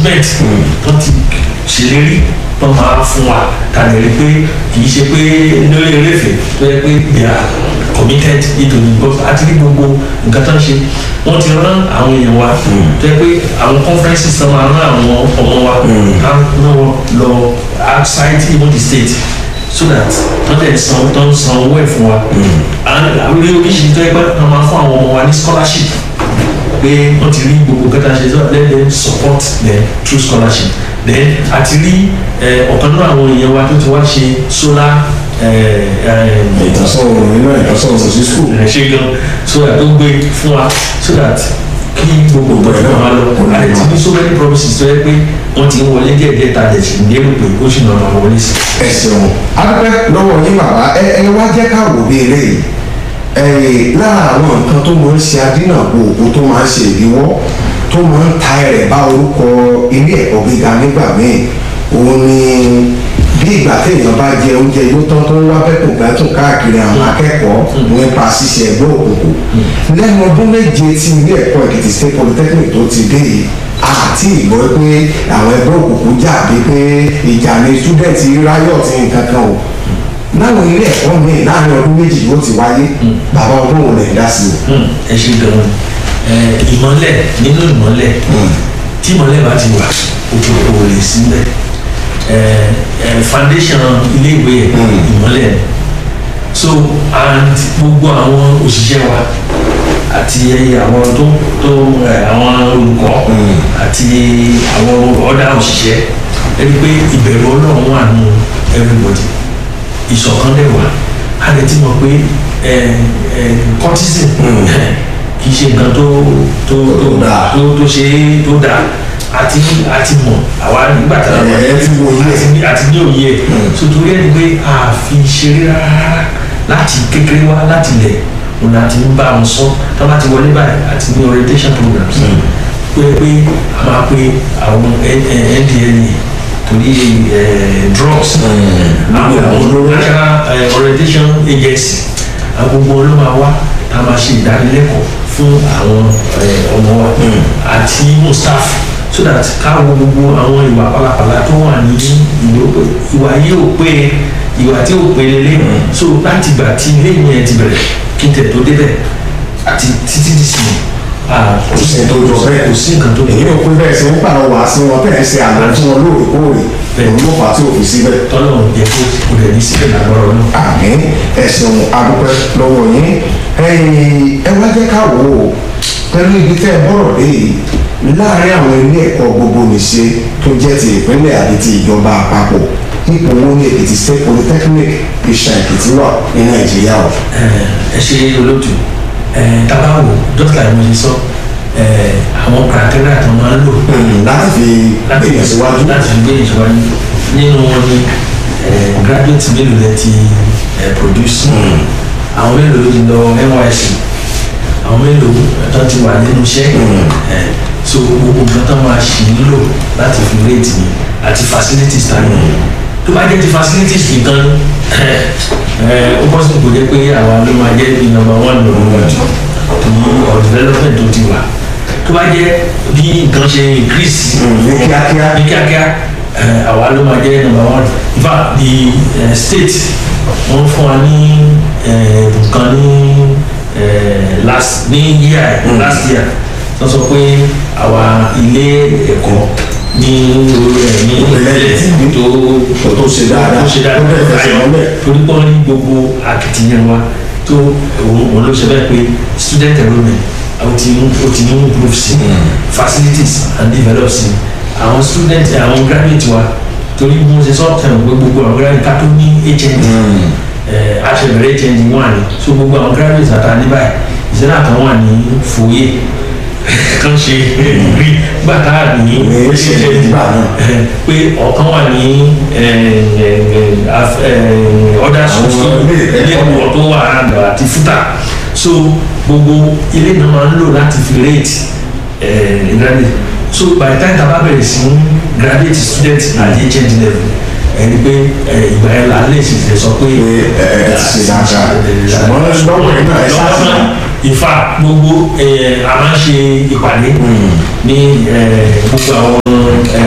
equipment tó ti ṣèlérí tó máa fún wa tàbí rí pé kì í ṣe pé lórí eréfè tó yẹ pé they are committed nítorí because àti ní gbogbo nǹkan tó ń ṣe wọ́n ti rán àwọn èèyàn wa tó yẹ pé àwọn conferences náà máa rán àwọn ọmọ wa ká náà lọ outside even the state so that wọ́n tẹ̀ san tó ń san owó ẹ̀ fún wa and àwọn oríṣiríṣi tó yẹ pé wọ́n máa fún àwọn ọmọ wa ní scholarship pé wọ́n ti rí gbogbo kẹta ṣe so let them support them through scholarship then àti rí ọ̀kan náà àwọn èèyàn wa tó ti wá ṣe solar ìtànsán òòrùn nínú ìtànsán òòrùn sí skul. ẹ ṣe gan so that ó gbé fún wa so that kí gbogbo nǹkan tó máa lọ àti ti ní so many promises tó yẹ pé wọ́n ti ń wọlé díẹ̀ díẹ̀ ta dẹ̀ sí ní èrò pé ó sì náà máa wọlé sí. ẹ ṣeun adúpẹ́ lọ́wọ́ yín bàbá ẹ ẹ wá jẹ́ ká wò bí eléyìí ẹ lára àwọn nǹkan tó máa ń ṣe adínàbò òkú tó máa ń ṣe ìdíwọ́ tó máa ń ta ẹrẹ̀ bá orúkọ ilé ẹ̀kọ́ gíga nígbà míì òun ni bí ìgbà téèyàn bá jẹ oúnjẹ yóò tán tó ń wá bẹ́kùn gbẹ́tùn káàkiri àwọn akẹ́kọ̀ọ́ nípa ṣíṣe ẹgbẹ́ òkùnkùn lẹ́nu ọdún méje tí ilé ẹ̀kọ́ èkìtì state polytechnic tó ti dé yìí àti ìgbọ́ pé àwọn ẹgbẹ́ òkùnkùn jà bí pé ìjà ni student riot nǹkan kan o láwọn ilé ẹ̀kọ́ míì láàrin ọdún méjì yóò ti wáyé bàbá ọdún òun lè dá sí i. ẹ ṣe gan-an ìmọ̀lẹ̀ nínú ìmọ̀lẹ̀ tí ìmọ̀lẹ̀ bá ti wà òkùnkùn ò lè síbẹ̀ foundation iléèwé ìmọ̀lẹ̀ so and gbogbo àwọn òṣìṣẹ́ wa àti àwọn tó tó àwọn olùkọ́ àti àwọn ọ̀dà òṣìṣẹ́ ẹni pé ìbẹ̀rù ọlọ́run wà nù everybody ìṣọ̀kan dẹ̀ wà á lè ti mọ̀ pé cortisone kì í ṣe nǹkan tó tó tó tó ṣe tó dáa àti àti mọ̀ àwa nígbà tá a wà àti ní òye ẹ̀ sotori ẹni pé a fi ṣeré rárá láti kékeré wá láti lẹ̀ òun àti ń bá wọn sọ tó bá ti wọlé báyìí àti ní orientation programs pé pé a máa pe àwọn ndla torí drugs àwọn national orientation agency agbogbo ló máa wá tá a máa ṣe ìdánilẹ́kọ̀ọ́ fún àwọn ọmọ wa àti staff so that káwọn gbogbo àwọn ìwà pálapàla tó wà ní ìwà yìí ò pé ìwà tí ò pé lélẹ̀ so láti gbà tí ilé yẹn ti bẹ̀rẹ̀ kí n tẹ̀ tó débẹ̀ àti títí dì sí kò sí tó jọ bẹ́ẹ̀ kò sí nǹkan tó jọ èyí ò pín bẹ́ẹ̀ sí ń pàrọ̀ wá sí wọn bẹ́ẹ̀ ṣe àná tí wọn lóòrèkóòrè òun ló fà á tí ò fi síbẹ̀. tọ́lọ̀ yẹ kó kò dẹ̀ ní síbẹ̀ lágbára náà. àmì ẹ̀sùn adúpẹ́ lọ́wọ́ yín ẹ wá jẹ́ ká wò ó pẹ̀lú ibi tẹ́ ẹ bọ̀rọ̀ dé yìí láàárín àwọn ilé ẹ̀kọ́ gbogbo nìṣe tó jẹ́ ti ìpínlẹ̀ àti ti ìjọba àpapọ̀ ipò wo ni èkìtì state polytechnic ìṣà èkìtì wà ní nàìjíríà o. ẹ ṣe olóòtú tabawo dókítà ni mo ṣe sọ àwọn criteria tó máa ń lò. láti fi gbé ìṣèwájú. láti fi gbé ìṣèwájú nínú wọn ni graduate mélòó lẹ ti produce àwọn mélòó ló ti lọ nysc àwọn mélòó tó ti wà nínú iṣẹ́ so gbogbo nǹkan tó máa ṣì ń lò láti fi rate mi àti facilities ta ni tó bá jẹ́ ti facilities nìkan ó bọ́ sí kò jẹ́ pé àwa ló máa jẹ́ bí number one number one two ní ọ̀ development tó ti wà tó bá jẹ́ bí nǹkan ṣe increase ní kíákíá ní kíákíá àwa ló máa jẹ́ number one in fact the uh, state wọ́n fún wa ní nǹkan ní last ní year last year wọ́n sọ pé àwa ilé ẹ̀kọ́ ní orí ẹ̀ ní ìpínlẹ̀ tó tó ṣe dáadáa tó ṣe dáadáa tó bẹ̀rẹ̀ fẹsẹ̀ ayọ̀ mọ́lẹ̀. torí pọ́n ní gbogbo akitiyan wa tó òun ló ṣe bẹ́ẹ̀ pé student enrollment ó ti ń ó ti ń improve sí facilities and develop sí àwọn student àwọn graduate wa torí mo ṣe sọ tẹ̀wọ̀n pé gbogbo àwọn graduate ká tó ní hnd aṣèbẹ̀rẹ̀ hnd wà ní so gbogbo àwọn graduate àtàní báyìí ìṣẹ́lẹ̀ àtàwọn wà ní fòye kan ṣe rí gbàtà ní ní ṣe ìgbà náà. pé ọ̀kan wà ní ọ̀dà sọ̀tún ilé ilé ẹ̀kọ́ ẹ̀kọ́ tó wà àgbà àti fúta so gbogbo ilé náà máa ń lò láti fi rate graduate so by the time tá a bá bẹ̀rẹ̀ sí graduate student at hnd level ẹni pé ìgbà yẹn là á lè ṣe sọ pé pé ẹ ẹ ti ṣe dáadáa ṣùgbọ́n lọ́wọ́ yìí náà ẹ ṣáàṣì ìfà gbogbo a máa ń ṣe ìpàdé ní gbogbo àwọn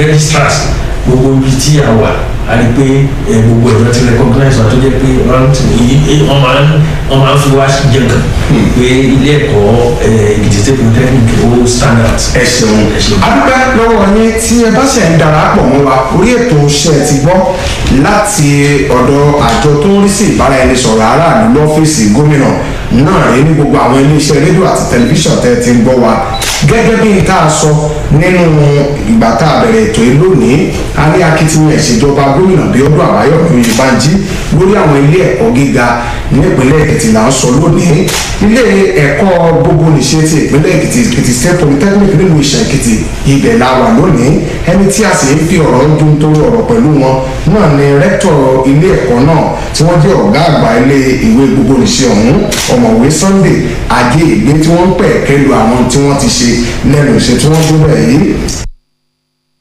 registrars gbogbo ibi tí a wà a rí pé ẹ gbogbo ẹ̀rọ ti recognize wa tó jẹ́ pé wọ́n máa ń wọ́n máa ń fi wá jẹ̀gàn pé ilé ẹ̀kọ́ Èkìtì State Polytechnic ó standard. ẹ ṣeun adúpẹ́ lọ́wọ́ yín tí ẹ bá ṣe ń darapọ̀ mọ́ wa orí ètò iṣẹ́ ti gbọ́ láti ọ̀dọ̀ àjọ tó ń rí sí ìbáraẹnisọ̀rọ̀ aráàlú lọ́fíìsì gómìnà náà rí ní gbogbo àwọn iléeṣẹ́ rédíò àti tẹlifíṣàn tẹ́ ti ń gbọ́ wa gẹ́gẹ́ bí n tá a sọ nínú ìgbà tá a bẹ̀rẹ̀ ètò yìí lónìí a rí akitiyan ìṣèjọba gómìnà Bíọ́dún Àbáyọ̀mí Oyèbánjí lórí àwọn ilé ẹ̀kọ́ gíga nípínlẹ̀ Èkìtì là ń sọ lónìí ilé ẹ̀kọ́ gbogbo nìṣe ti ìpínlẹ̀ Èkìtì Èkìtì State Polytechnic nílùú Ìṣẹ̀ Èkìtì ibẹ̀ la wà lónìí ẹni tí a sì ń fi ọ̀rọ̀ dún tó ọ̀rọ̀ pẹ̀lú wọn náà ni rẹ́tọ̀ ilé ẹ̀kọ́ náà tí wọ́n jẹ́ ọ̀gá àgbà ilé ìwé gbogbo nìṣe ọ̀hún ọ̀mọ̀wé Sunday ajé ìgbé tí wọ́n ń pẹ̀ kẹ́lu àwọn tí wọ́n ti ṣe lẹ́nu iṣẹ́ tí wọ́n tó bẹ̀ yìí